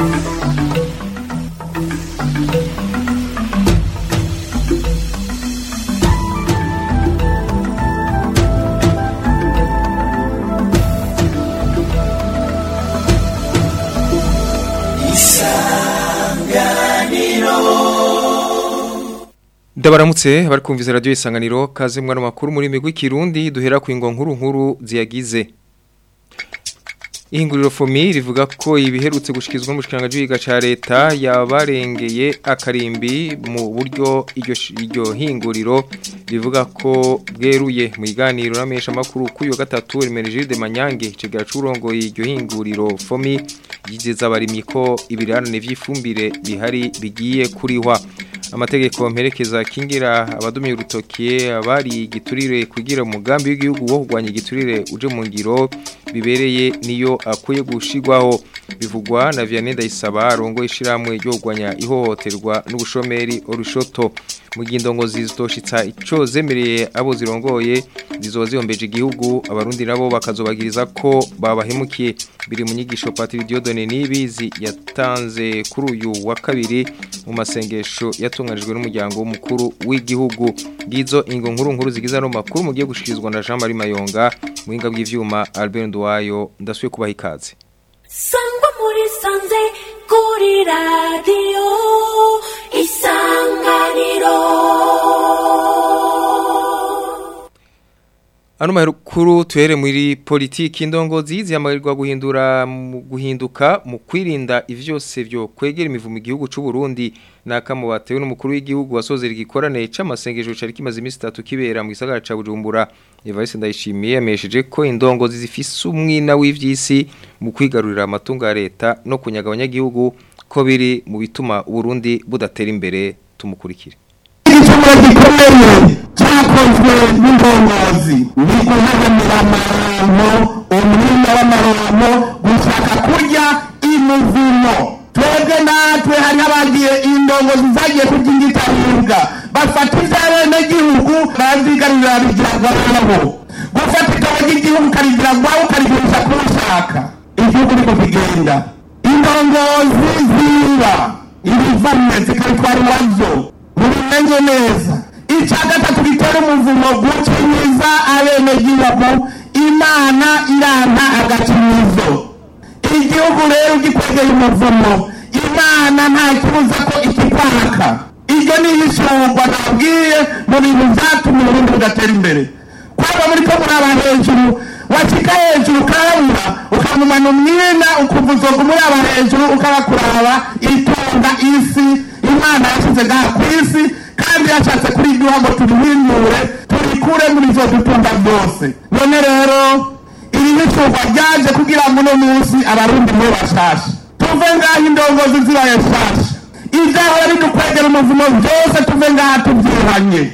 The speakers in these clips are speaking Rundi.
Ndabaramutse bari kumviza radio isanganiro kaze mwana makuru muri migwi kirundi duhera ku ingo nkuru nkuru ziyagize Ihinguriro fomi rivuga ko ibiherutse gushikizwa n'umushikiranga w'iga ca leta yabarengeye akarimbi mu buryo iryo iryo hinguriro rivuga ko bweruye mu iganiro n'amesha makuru kuyo gatatu Remerije de Manyange cegera curongo iryo hinguriro fomi yigeza abarimyi ko ibirarane vy'ifumbire bihari bigiye kurihwa amategeko mperekeza kingira abadumiye urutoki abari giturire kugira umugambi w'igihugu wo kurwanya igiturire uje mu ngiro bibereye niyo akwiye gushigwaho bivugwa na Vianney Ndayisaba arongo ishiramwe ryo kurwanya ihohoterwa n'ubushomeri orushoto mu gindongo zizitoshitsa ico zemereye abo zirongoye zizoba zihombeje igihugu abarundi nabo bakazobagiriza ko babahemukiye biri mu nyigisho Patrick Diodone nibizi yatanze kuri uyu wa kabiri mu masengesho yatunganijwe n'umuryango w'umukuru w'igihugu ngizo ingo nkuru nkuru zigize no makuru mugiye gushikirizwa na Jean Marie Mayonga muhinga bw'ivyuma Albert Ndwayo ndasuye kubaha ikaze sangwa muri sanze kuri radiyo isanganiro Ano makuru tuhere muri politiki indongozi ziyamarirwa guhindura mu guhinduka mu kwirinda ivyose byo kwegera imivumo igihugu c'u Burundi nakamu batewe n'umukuru w'igihugu wasozera igikorane c'amasengesho cari kimaze imisi 3 kibera mu gisagara ca Bujumbura Evariste Ndayishimiye yamesheje ko indongozi zifise umwina w'ivyisi mu kwigarurira amatungo ya leta no kunyaga abanyagihugu ko biri mu bituma Burundi budatera imbere tumukurikire igicumuro gikomeye cyakozwe n'indongozi ni guharanira amarango umwanya w'amarango gushaka kurya imuvimo twebwe natwe hariho abagiye indongozi zagiye kurya ingitaribwa bafata iby'abenegihugu bazigarurira bigira gwabo gufata igabo ry'igihugu ukarigira gwabo ukarigurisha ko ushaka igihugu niko kigenda indongozi ziba ibivamye zikabitwara iwazo mubimenye neza icya gatatu gitera umuvumo gukinyiza abenegihugu imana iranta agakinizo igihugu rero gikwegeye umuvumo imana nta kibuza ko ikikwaka iryo ni ihishurwa nabwiye mu bintu byatuma uburundi budatera imbere kwaba muri ko muraba hejuru washika hejuru ukarabura ukamumana umwina ukumva uzoga umuraba hejuru ukabakuraba itunga isi imana yashyize ngaha ku isi kandi yashatse kuri iduha ngo turihindure turikure muri izo dutunga byose none rero iri hicurwa ryaje kugira ngo uno munsi abarundi mube bashasha tuve ngaho indongozi zibaye shasha ibyahora bidukwegera umuvumo byose tuve ngaha tubyihanye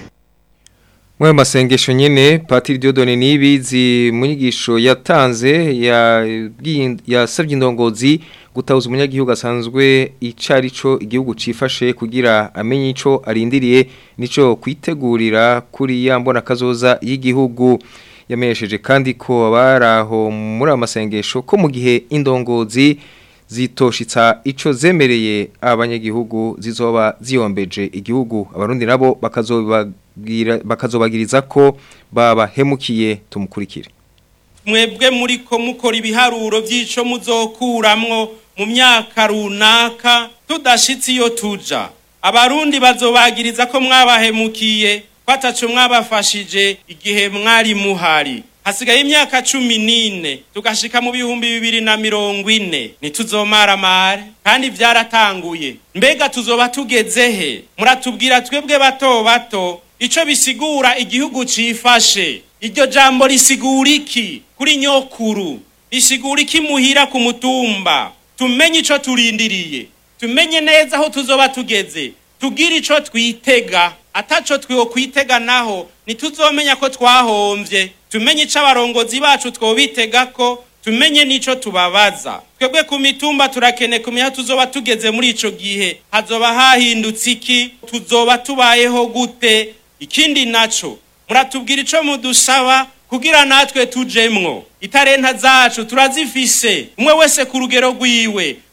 Mwe masengesho nyene Patiri Diodone nibizi munyigisho yatanze ya yasabye indongozi gutahuza umunyagihugu asanzwe icarico igihugu cifashe kugira amenye ico arindiriye nico kwitegurira kuri yambona kazoza y'igihugu yamenyesheje kandi ko abaraho muri amasengesho ko mu gihe indongozi zitoshitsa ico zemereye abanyagihugu zizoba ziyombeje igihugu abarundi nabo bakazobabwira bakazobagiriza ko babahemukiye tumukurikire mwebwe muri ko mukora ibiharuro by'ico muzokuramwo mu myaka runaka tudashitse iyo tuja abarundi bazobagiriza ko mwabahemukiye ko ataco mwabafashije igihe mwari muhari hasigaye imyaka cumi n'ine tugashika mu bihumbi bibiri na mirongo ine ntituzomaramare kandi vyaratanguye mbega tuzoba tugeze he muratubwira twebwe bato bato ico bisigura igihugu cifashe iryo jambo risigura iki kuri nyokuru risigura iki muhira ku mutumba tumenye ico turindiriye tumenye neza aho tuzoba tugeze tugire ico twitega ataco twiwo kwitega naho ntituzomenya ko twahomvye tumenye ico abarongozi bacu twobitega ko tumenye n'ico tubabaza twebwe ku mitumba turakene kumenya tuzoba tugeze muri ico gihe hazoba hahindutse iki tuzoba tubayeho gute ikindi naco muratubwira ico mudusaba kugira natwe tujemwo itarenta zacu turazifise umwe wese ku rugero rwiwe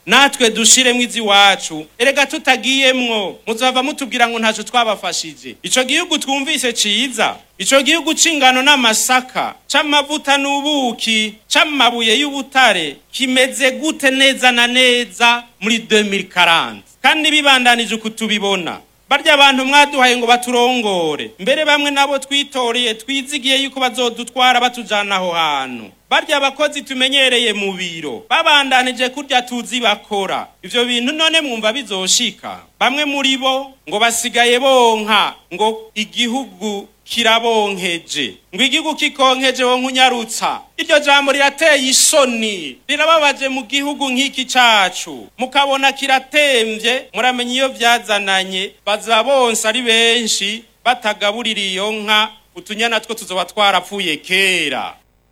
natwe dushiremwo iziwacu erega tutagiyemwo muzava mutubwira ngo ntaco twabafashije ico gihugu twumvise ciza ico gihugu c'ingano n'amasaka c'amavuta n'ubuki c'amabuye y'ubutare kimeze gute neza na neza muri 2040 kandi bibandanije uku tubibona barya abantu mwaduhaye ngo baturongore mbere bamwe nabo twitoreye twizigiye yuko bazodutwara batujana aho hantu barya abakozi tumenyereye mu biro babandanije kurya tuzi bakora ivyo bintu none mwumva bizoshika bamwe muri bo ngo basigaye bonka ngo igihugu kirabonkeje ngo igihugu kikonkeje wonka unyarutsa iryo jambo rirateye isoni rirababaje mu gihugu nk'iki cacu mukabona kiratemvye muramenya iyo vyazananye baza bonse ari benshi batagaburira iyo nka utunyana two tuzoba twarapfuye kera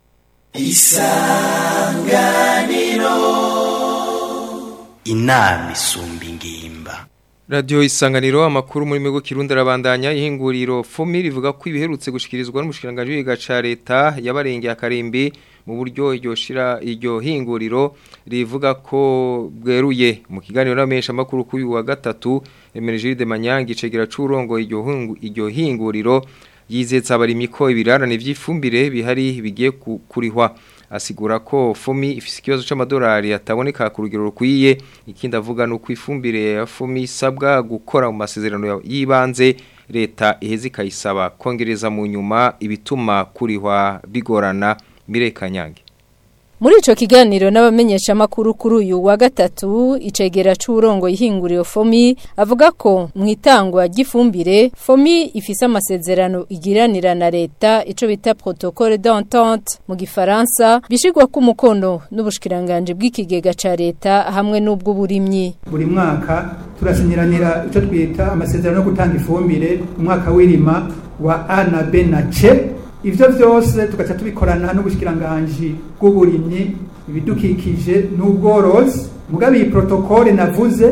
inama isumba ingimba Radio isanganiro amakuru muri migo kirundi arabandanya ihinguriro FOMI rivuga ko ibiherutse gushikirizwa n'umushikiranganje w'iga ca leta yabarengeye akarimbi mu buryo iryo shira iryo hinguriro rivuga ko bweruye mu kiganiro n'amesha makuru kuri wa gatatu Emergile de Manyangi cegera curongo iryo hungu iryo hinguriro yizetsa abarimyi ko ibirarane vy'ifumbire bihari bigiye ku- kurihwa asigura ko FOMI ifise ikibazo c'amadolari ataboneka ku rugero rukwiye ikindi avuga nuko ifumbire ya FOMI isabwa gukora mu masezerano ya- y'ibanze leta iheze ikayisaba kongereza mu nyuma ibituma kurihwa bigorana mirekanyange Muri ico kiganiro n'abamenyesha makuru kuri uyu wa gatatu icegera c'urongo ihinguriro FOMI avuga ko mu itangwa ry'ifumbire FOMI ifise amasezerano igiranira na leta ico bita protocole d'entente mu gifaransa bishigwa ku mukono n'ubushikiranganje bw'ikigega ca leta hamwe n'ubw'uburimyi buri mwaka turasinyiranira icyo twita amasezerano yo gutanga ifumbire umwaka w'irima wa a na b na c ivyo vyose tugaca tubikorana n'ubushikiranganji bw'uburimyi ibidukikije n'ubworozi mugabo iyi protokole navuze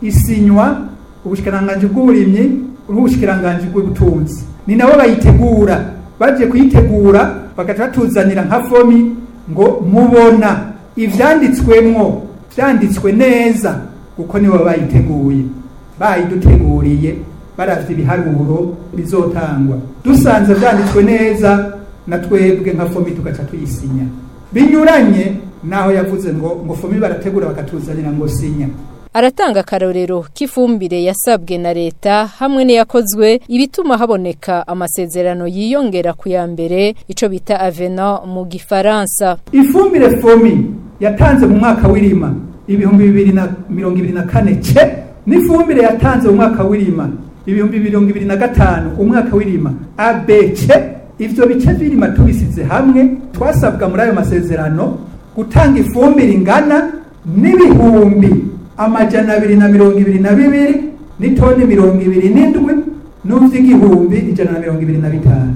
isinywa ubushikiranganji bw'uburimyi n'ubushikiranganji bw'ubutunzi ni nabo bayitegura baje kuyitegura bagaca batuzanira nka fomi ngo mubona ivyanditswemwo vyanditswe neza kuko nibo bayiteguye bayiduteguriye baravye ibiharuro bizotangwa dusanze vyanditswe neza na twebwe nka fomi tugaca tuyisinya binyuranye naho yavuze ngo ngo fomi barategura bakatuzanira ngo sinya aratanga akarorero k'ifumbire yasabwe na leta hamwe n'iyakozwe ibituma haboneka amasezerano yiyongera ku ya mbere ico bita avenant mu gifaransa ifumbire fomi yatanze mu mwaka w'irima ibihumbi bibiri na mirongo ibiri na kane ce n'ifumbire yatanze mu mwaka w'irima ibihumbi mirongo ibiri na gatanu umwaka w'irima abc ivyo bice vy'irima tubisize hamwe twasabwa muri ayo masezerano gutanga ifumbire ingana n'ibihumbi amajana abiri na mirongo ibiri na bibiri n'itoni mirongo ibiri n'indwi n'uvy'igihumbi ijana na mirongo ibiri na bitanu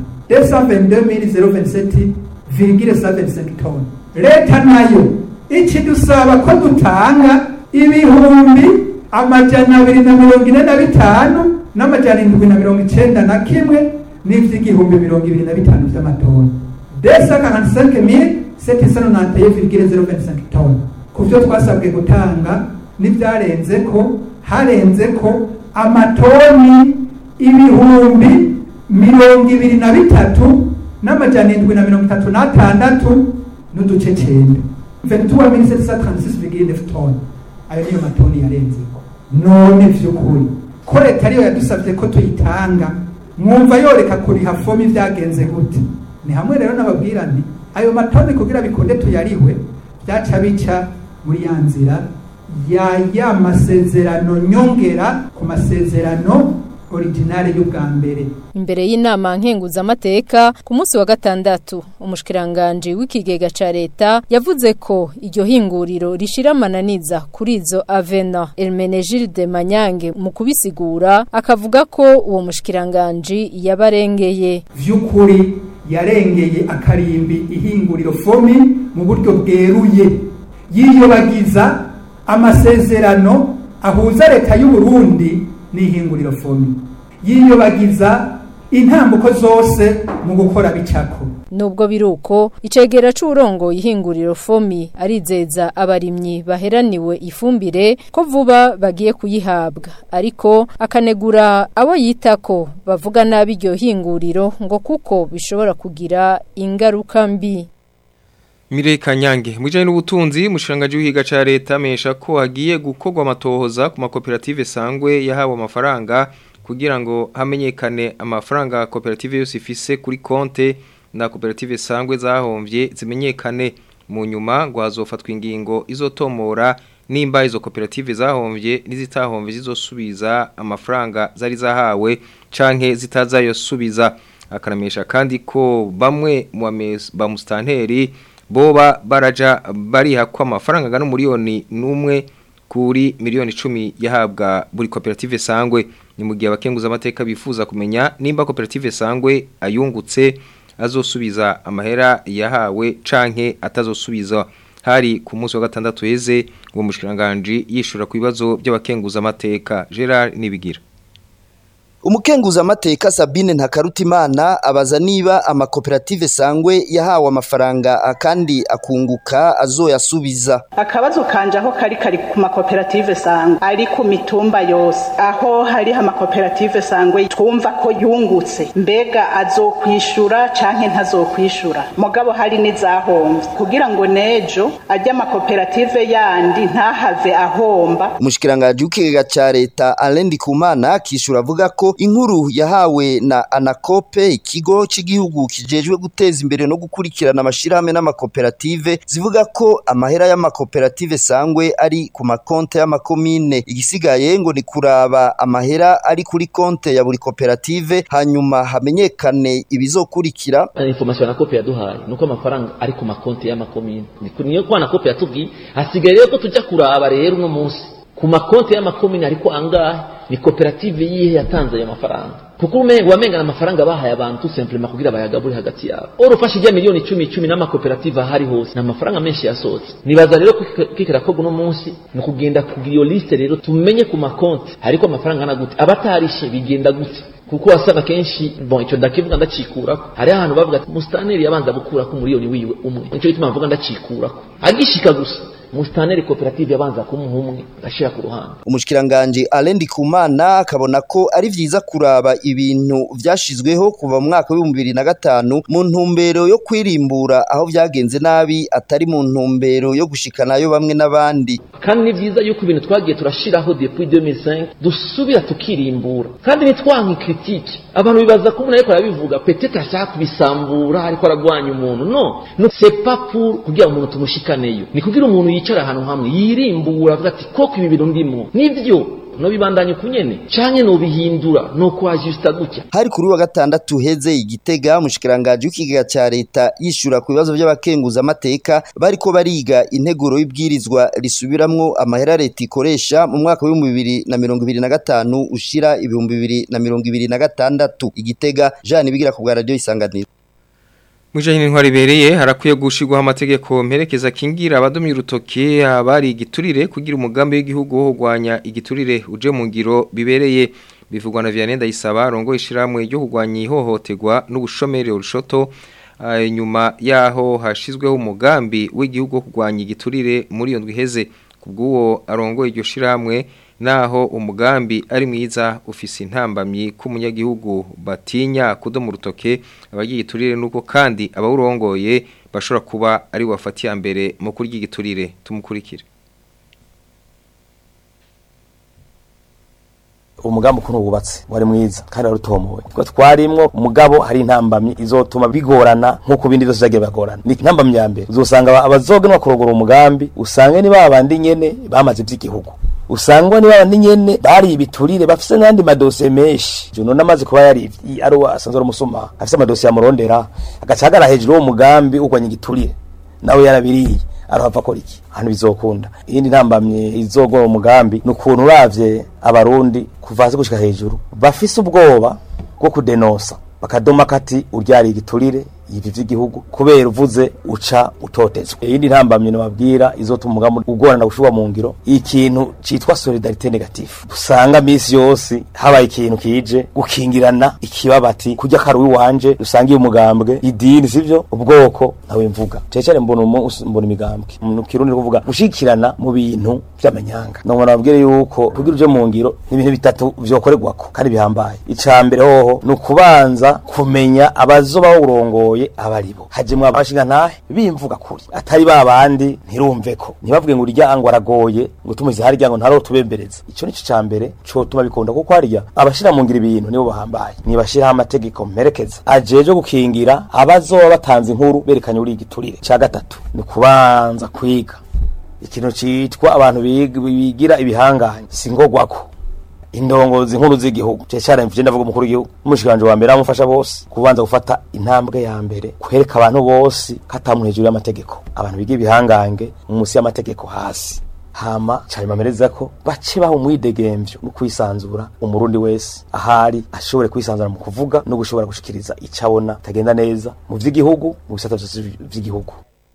222,027 virgile 75 toni leta nayo ikidusaba ko dutanga ibihumbi amajana abiri na mirongo ine na bitanu n'amajana indwi na mirongo icenda na kimwe n'ivy'igihumbi mirongo ibiri na bitanu vy'amatoni desa kahantisenke mille seti sano nantaye virgile 025 toni ku vyo twasabwe gutanga n'ivyarenze ko harenze ko amatoni ibihumbi mirongo ibiri na bitatu n'amajana indwi na mirongo itatu n'atandatu n'uduce cenda ventura mille sept cent trente-six virgule neuf toni ayo niyo matoni yarenzeko none vy'ukuri ko leta ariyo yadusavye ko tuyitanga mwumva yoreka kuriha fomi vyagenze gute ni hamwe rero nababwira nti ayo matoni kugira bikunde tuyarihwe vyaca bica muri ya nzira ya ya masezerano nyongera ku masezerano originale y'ubwa mbere imbere y'inama nkenguzamateka ku munsi wa gatandatu umushikiranganje w'ikigega ca leta yavuze ko iryo hinguriro rishira amananiza kuri izo avena Hermenegilde Manyange mu kubisigura akavuga ko uwo mushikiranganje yabarengeye vy'ukuri yarengeye akarimbi ihinguriro fomi mu buryo bweruye yiyobagiza amasezerano ahuza leta y'u Burundi n'ihinguriro fomi yiyobagiza intambuko zose mu gukora bicako nubwo biruko icegera c'urongo ihinguriro fomi arizeza abarimyi baheraniwe ifumbire ko vuba bagiye kuyihabwa ariko akanegura abo yitako bavuga nabi iryo hinguriro ngo kuko bishobora kugira ingaruka mbi Mirei Kanyange mwijanye n'ubutunzi mushirangaji w'ihiga ca leta mesha ko hagiye gukorwa amatohoza ku makoperative sangwe yahawe amafaranga kugira ngo hamenyekane amafaranga koperative yose ifise kuri konte na koperative sangwe zahomvye zimenyekane mu nyuma ngo hazofatwa ingingo izotomora nimba izo koperative zahomvye n'izitahomvye zizosubiza amafaranga zari zahawe canke zitazayosubiza akaramesha kandi ko bamwe mu bamustanteri boba baraja bariha ko amafaranga angana miliyoni n'umwe kuri miliyoni icumi yahabwa buri koperative sangwe ni mu gihe abakenguza amateka bifuza kumenya nimba koperative sangwe ayungutse azosubiza amahera yahawe canke atazosubiza hari ku munsi wa gatandatu heze uwo mushikiranganje yishura ku bibazo by'abakenguza amateka Gerard Nibigira Umukenguza amateka Sabine Ntakarutimana abaza niba amakoperative sangwe yahawe amafaranga kandi akunguka azoyasubiza. Akabazo kanje aho kari kari ku makoperative sangwe ari ku mitumba yose aho hari amakoperative sangwe twumva ko yungutse mbega azokwishura canke ntazokwishura mugabo hari n'izahombye kugira ngo nejo ajya amakoperative yandi ntahave ahomba. Umushikiranganje w'ikigega ca leta Alain Ndikumana kishura avuga ko inkuru yahawe na anakope ikigo cy'igihugu kijejwe guteza imbere no gukurikirana amashirahamwe n'amakoperative zivuga ko amahera y'amakoperative sangwe ari ku makonte y'amakomine igisigaye ngo ni kuraba amahera ari kuri konte ya buri koperative hanyuma hamenyekane ibizokurikira information anakope yaduhaye nuko amafaranga ari ku makonte y'amakomine niyo kwa anakope yatubwiye hasigaye rero ko tujya kuraba rero uno munsi ku makonte y'amakomine ariko angahe ni koperative yihe yatanze ayo mafaranga kuko umenga wamengana amafaranga bahaye abantu simplement kugira bayagabure hagati yabo oro ufashe ijya miliyoni icumi icumi n'amakoperative ahari hose ni amafaranga menshi yasohotse nibaza rero kikira ko uno munsi ni ukugenda kugira iyo liste rero tumenye ku makonti ariko amafaranga angana gute abatarishe bigenda gute kuko wasanga kenshi bon icyo ndakivuga ndacikurako hari ahantu bavuga ati mustaneri yabanza gukurako umuriyoni wiwe umwe nicyo gituma bavuga ndacikurako agishika gusa mustaneri koperative yabanza kumuha umwe ashira ku ruhande umushikiranganje Alain Ndikumana akabona ko ari vyiza kuraba ibintu vyashizweho kuva mu mwaka wa 2005 mu ntumbero yo kwirimbura aho vyagenze nabi atari mu ntumbero yo gushikanayo bamwe n'abandi kandi ni vyiza yuko ibintu twagiye turashiraho depuis 2005 dusubira tukirimbura kandi nitwanka critique abantu bibaza ko umuntu ariko arabivuga peut-être ashaka kubisambura ariko aragwanya umuntu no no c'est pas pour kugira umuntu tumushikaneyo ni kugira umuntu yicara ahantu hamwe yirimbura avuga ati koko ibi bintu ndimo nivyo no bibandanye kunyene canke no bihindura no kwajusta gutya hari kuri wa gatandatu heze igitega umushikiranganje w'ikigega ca leta yishura ku bibazo by'abakenguza amateka bariko bariga integuro y'ibwirizwa risubiramwo amahera leta ikoresha mu mwaka wa 2025 ushira ibihumbi bibiri na mirongo ibiri na gatandatu igitega Jean bigira ku bwa radio isanganiro Mwijanye n'intwari bereye harakwiye gushirwaho amategeko mperekeza kingira abadomye urutoke abari igiturire kugira umugambi w'igihugu wo kurwanya igiturire uje mu ngiro bibereye bivugwa na Vianney Ndayisaba rongo ishiramwe ryo kurwanya ihohoterwa n'ubushomeri urushoto nyuma yaho hashizweho umugambi w'igihugu wo kurwanya igiturire muri iyo ndwiheze kubw'uwo arongo iryo shiramwe naho umugambi ari mwiza ufise intambamyi k'umunyagihugu batinya kudoma urutoke abagiye iturire nuko kandi abawurongoye bashobora kuba ari wafatiye mbere mu kurya igiturire tumukurikire umugambi ukuntu wubatse wari mwiza kandi warutomowe kuko twarimwo umugabo hari intambamyi izotuma bigorana nk'uko ibindi byose byagiye bagorana ni intambamyi ya mbere uzosanga abazogenwa kurongora umugambi usange ni babandi nyene bamaze iby'igihugu usangwa ni babandi nyene bari ibiturire bafise n'andi madosiye menshi juno namaze kuba yari ari asanzwe ari umusuma afise amadosiye amurondera agaca agara hejuru y'uwo mugambi urwanya igiturire nawe yarabiriye arohava akora iki hano bizokunda iyindi ntambamye izogora umugambi ni ukuntu uravye abarundi kuva hasi gushika hejuru bafise ubwoba bwo kudenosa bakadoma kati uryari igiturire ivi vy'igihugu kubera uvuze uca utotezwa iyindi ntambamye nababwira izotuma umugambi ugorana gushirwa mu ngiro ikintu citwa solidarite negative usanga misi yose habaye ikintu kije gukingirana ikibabati kurya karuwi wanje dusangiye umugambwe idini sivyo ubwoko nawe mvuga cecare mbona umu- mbona imigambwe mu kirundi kuvuga gushikirana mu bintu vy'amanyanga none nababwire yuko kugira uje mu ngiro n'ibintu bitatu vyokorerwako kandi bihambaye ica mbere hoho ni ukubanza kumenya abazoba bawurongoye abaribo hajemwe abashinga ntahe bimvuga kuri atari ba bandi ntirumve ko ntibavuge ngo urya ngo aragoye ngo tumuzi harya ngo ntaro tubembereza ico nico ca mbere cotuma bikunda kuko harya abashira mu ngiro ibintu nibo bahambaye nibashiraho amategeko mperekeza ajeje gukingira abazoba batanze inkuru berekanye uri igiturire ca gatatu ni kubanza kwiga ikintu citwa abantu big- bigira ibihanganye singogwako indongozi nkuru z'igihugu cecare mvije ndavuga umukuru w'igihugu umushikanje wa mbere amufasha bose kubanza gufata intambwe ya mbere kwereka abantu bose katamuntu hejuru y'amategeko abantu biga ibihangange munsi y'amategeko hasi hama cabimamereza ko bace baha umwidegemvyo no kwisanzura umurundi wese ahari ashobore kwisanzura mu kuvuga no gushobora gushikiriza ico abona tagenda neza mu vy'igihugu mu bisata vyose vy'igihugu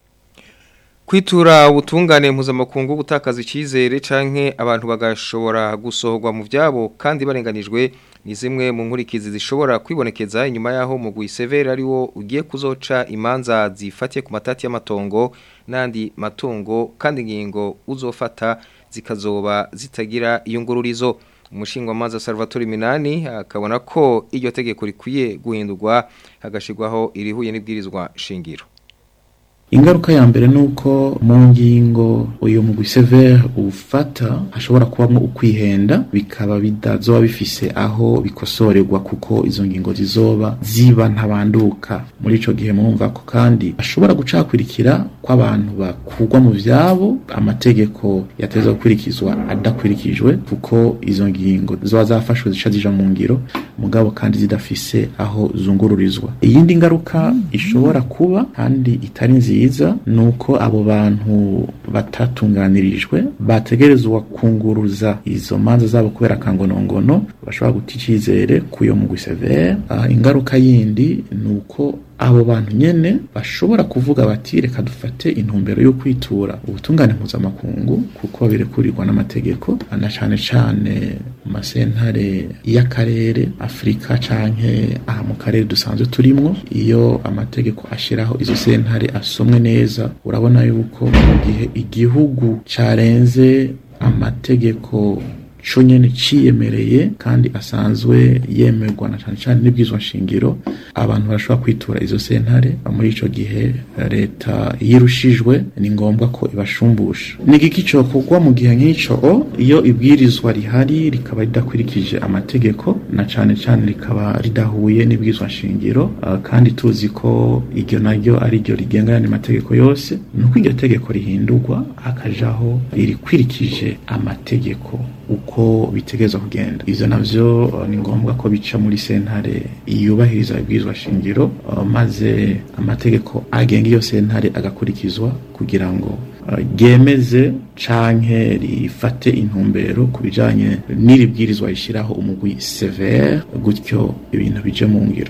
Kwitura ubutungane mpuzamakungu gutakaza icyizere canke abantu bagashobora gusohorwa mu vyabo kandi barenganijwe ni zimwe mu nkurikizi zishobora kwibonekeza inyuma yaho mu Severe ari wo ugiye kuzoca imanza zifatiye ku matati y'amatongo n'andi matungo kandi ingingo uzofata zikazoba zitagira iyo ngururizo umushingwamanza Salvatore Minani akabona ko iryo tegeko rikwiye guhindurwa hagashirwaho irihuye n'ibwirizwa shingiro ingaruka ya mbere ni uko mu ngingo uyu mugwi severe ufata hashobora kubamo ukwihenda bikaba bidazoba bifise aho bikosorerwa kuko izo ngingo zizoba ziba ntabanduka muri ico gihe murumva ko kandi ashobora gucakwirikira kw'abantu bakugwa mu vyabo amategeko yateza gukurikizwa adakurikijwe kuko izo ngingo ziba zafashwe zica zija mu ngiro mugabo kandi zidafise aho zungururizwa iyindi ngaruka ishobora kuba kandi itari nziza ni uko abo bantu batatunganirijwe bategerezwa kunguruza izo manza zabo kubera akangonongono bashobora guta icizere kuyo mugwi severe uh, ingaruka yindi ni uko abo bantu nyene bashobora kuvuga bati reka dufate intumbero yo kwitura ubutungane mpuzamakungu kuko birekurirwa n'amategeko na cane cane mu masentare y'akarere afurika canke aha mu karere dusanzwe turimwo iyo amategeko ashiraho izo sentare asomwe neza urabona yuko mu gihe igihugu carenze amategeko co nyene ciyemereye kandi asanzwe yemerwa na cane cane n'ibwizwa nshingiro abantu barashobora kwitura izo sentare muri ico gihe leta yirushijwe ni ngombwa ko ibashumbusha ni igiki cokorwa mu gihe nk'ico iyo ibwirizwa rihari rikaba ridakurikije amategeko na cane cane rikaba ridahuye n'ibwizwa nshingiro uh, kandi tuzi ko iryo naryo ari ryo rigenga yandi mategeko yose nuko iryo tegeko rihindurwa hakajaho irikwirikije amategeko uko bitegerezwa kugenda ivyo navyo uh, ni ngombwa ko bica muri sentare yubahiriza ibwirizwa shingiro uh, maze amategeko agenga iyo sentare agakurikizwa kugira ngo ryemeze canke rifate intumbero ku bijanye n'iri bwirizwa rishyiraho umugwi severe gutyo ibintu bije mu ngiro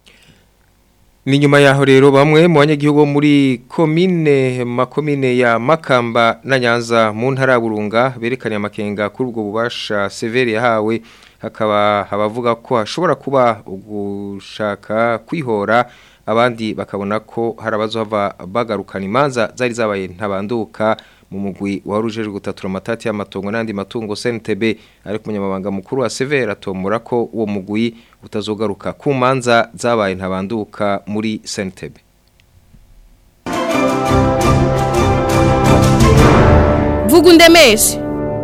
ni nyuma yaho rero bamwe mu banyagihugu muri komine makomine ya Makamba na Nyanza mu ntara ya Burunga berekanye amakenga kuri ubwo bubasha severe yahawe hakaba abavuga ko hashobora kuba ugushaka kwihora abandi bakabona ko hari abazohava bagarukana imanza zari zabaye ntabanduka mu mugwi warujejwe gutatura amatati y'amatongo n'andi matungo CNTB ariko umunyamabanga mukuru wa Severa atomura ko uwo mugwi utazogaruka ku manza zabaye ntabanduka muri CNTB vuga undemeshe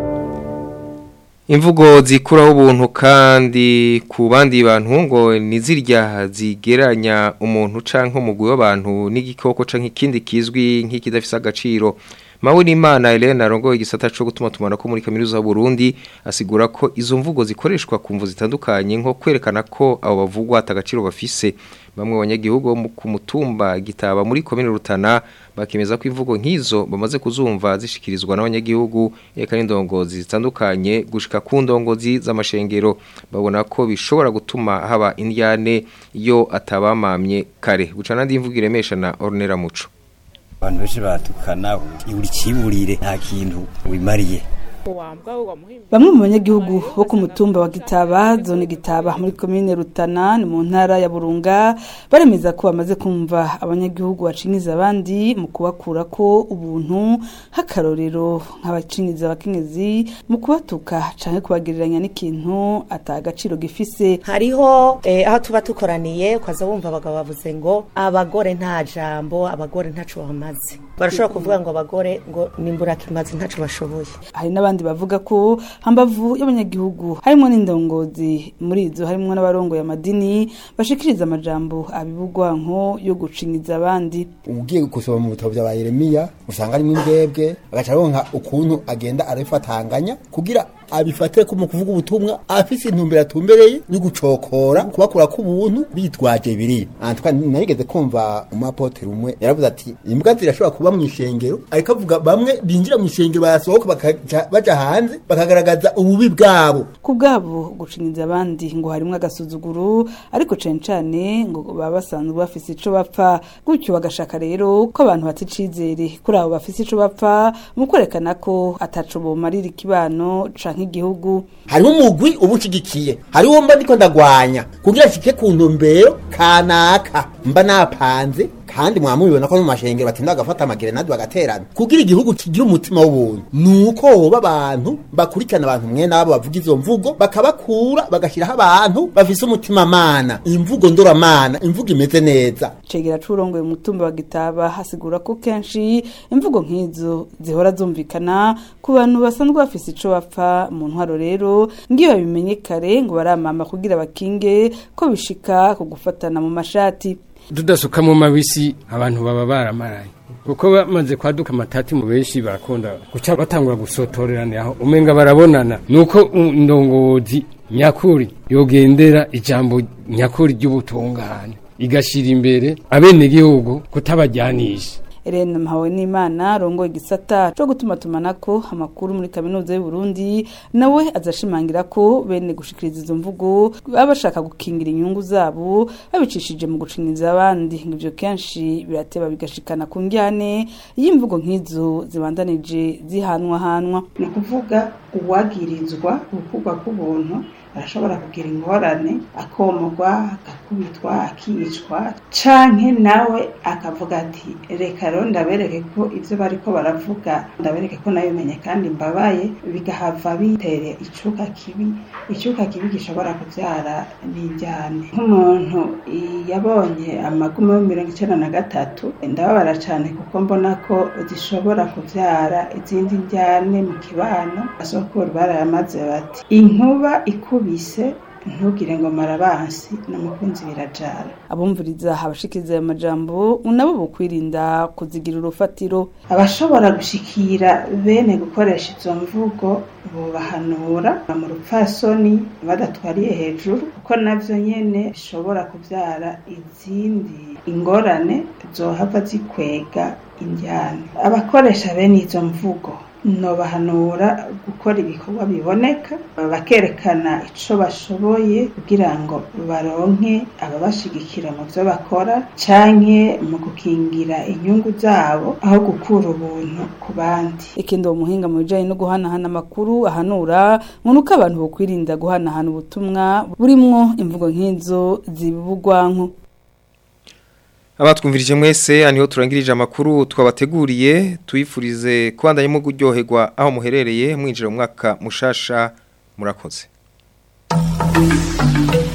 Imvugo zikuraho ubuntu kandi ku bandi bantu ngo nizirya zigeranya umuntu canke umugwi w'abantu n'igikoko canke ikindi kizwi nk'ikidafise agaciro Mawe n'Imana Helena rongo igisata cyo gutuma tumana ko muri kaminuza Burundi asigura ko izo mvugo zikoreshwa ku mvu zitandukanye nko kwerekana ko abo bavugwa atagaciro bafise bamwe mu banyagihugu bo mu- ku mutumba gitaba muri komine Rutana bakemeza ko imvugo nk'izo bamaze kuzumva zishikirizwa n'abanyagihugu eka n'indongozi zitandukanye gushika ku ndongozi z'amashengero babona ko bishobora gutuma haba indyane iyo atabamamye kare gucana ndi imvugo iremesha na Ornera Muco abantu benshi baratukana uri kiburire nta kintu wimariye Bamwe mu banyagihugu bo ku mutumba wa Gitaba, zone Gitaba muri komine Rutana ni mu ntara ya Burunga baremeza ko bamaze kumva abanyagihugu bacinyiza abandi mu kubakura ko ubuntu hakarorero nk'abacinyiza abakenyezi mu kubatuka canke kubagereranya n'ikintu atagaciro gifise. hariho eh, aho tuba tukoraniye ukaza wumva abagabo bavuze ngo abagore nta jambo abagore ntaco bamaze barashobora kuvuga ngo abagore ngo nimbura kimaze ntaco bashoboye hari n'abandi bavuga ko hambavu y'abanyagihugu harimo n'indongozi muri izo harimo n'abarongoye amadini bashikiriza amajambo abibugwanko yo gucinyiza abandi ugiye gusoma mu bitabo bya Yeremiya usanga arimo imbwebwe agaca aronka ukuntu agenda arabifatanganya kugira abifate ko mu kuvuga ubutumwa afise intumbero atumbereye yo gucokora kubakura ku buntu bitwaje biri antwa narigeze kumva umuapotre umwe yaravuze ati imbwa zirashobora kuba mu ishengero ariko avuga bamwe binjira mu ishengero barasohoka bakaja baja hanze bakagaragaza ububi bwabo ku bwabo gucinyiza abandi ngo harimo agasuzuguro ariko cane cane ngo baba basanzwe bafise ico bapfa gutyo bagashaka rero ko abantu bata icizere kuri abo bafise ico bapfa mu kwerekana ko ataco bomarira ikibano canke igihugu hariho umugwi ubushigikiye hariho mba ndiko ndagwanya kugira shike ku ntumbero kanaka mba napanze kandi mwamubibona ko mu mashengero batinda bagafata amagerenade bagaterana kugira igihugu kigira umutima w'ubuntu nuko hoba abantu bakurikirana abantu mwe nabo bavuga izo mvugo bakabakura bagashyiraho abantu bafise umutima mana imvugo ndoramana imvugo imeze neza cegera curongoye umutumba wa gitaba hasigura ko kenshi imvugo nk'izo zihora zumvikana ku bantu basanzwe bafise ico bapfa mu ntwaro rero ngiyo babimenye kare ngo baramama kugira bakinge ko bishika ku gufatana mu mashati tudasuka mu mabisi abantu baba baramaraye kuko bamaze kwaduka amatati mu benshi barakunda guca batangura gusotorerana aho umenga barabonana nuko indongozi nyakuri yogendera ijambo nyakuri ry'ubutungane igashira imbere abenegihugu kutabajyanisha Irene Mpawe n'Imana rongo igisata cyo gutuma tumanako amakuru muri kaminuza y'u Burundi nawe azashimangira ko bene gushikiriza izo mvugo baba bashaka gukingira inyungu zabo babicishije mu gucinyiza abandi ngivyo kenshi birateba bigashikana ku njyane y'imvugo nk'izo zibandanije zihanwa hanwa ni ukuvuga uwagirizwa gukugwa k'ubuntu arashobora kugira ingorane akomogwa agakubitwa akicwa canke nawe akavuga ati reka rero ndabereke ko ivyo bariko baravuga ndabereke ko nabimenye kandi mbabaye bigahava bitere icuka kibi icuka kibi gishobora kuvyara n'injyane nk'umuntu yabonye amagumo yo mirongo icenda na gatatu ndababara cane kuko mbona ko zishobora kuvyara izindi njyane mu kibano asokuru barayamaze bati inkuba ikuba bise ntugire ngo marabansi n'umukunzi birajana abumviriza abashikiriza ayo majambo nabo bukwirinda kuzigira urufatiro abashobora gushikira bene gukoresha izo mvugo bubahanura mu rupfasoni badatwariye hejuru kuko navyo nyene bishobora kuvyara izindi ingorane zohava zikwega indyane abakoresha bene izo mvugo nobahanura gukora ibikorwa biboneka bakerekana ico bashoboye kugira ngo baronke ababashigikira mu vyo bakora canke mu gukingira inyungu zabo aho gukura ubuntu ku bandi ikindi uwo muhinga mu bijanye no guhanahana amakuru ahanura ngo nuko abantu bokwirinda guhanahana ubutumwa burimwo imvugo nk'izo zibibugwanko abatwumvirije mwese aniho turangirije amakuru twabateguriye tuyifurize kubandanyemo kuryoherwa aho muherereye mwinjira mu mwaka mushasha murakoze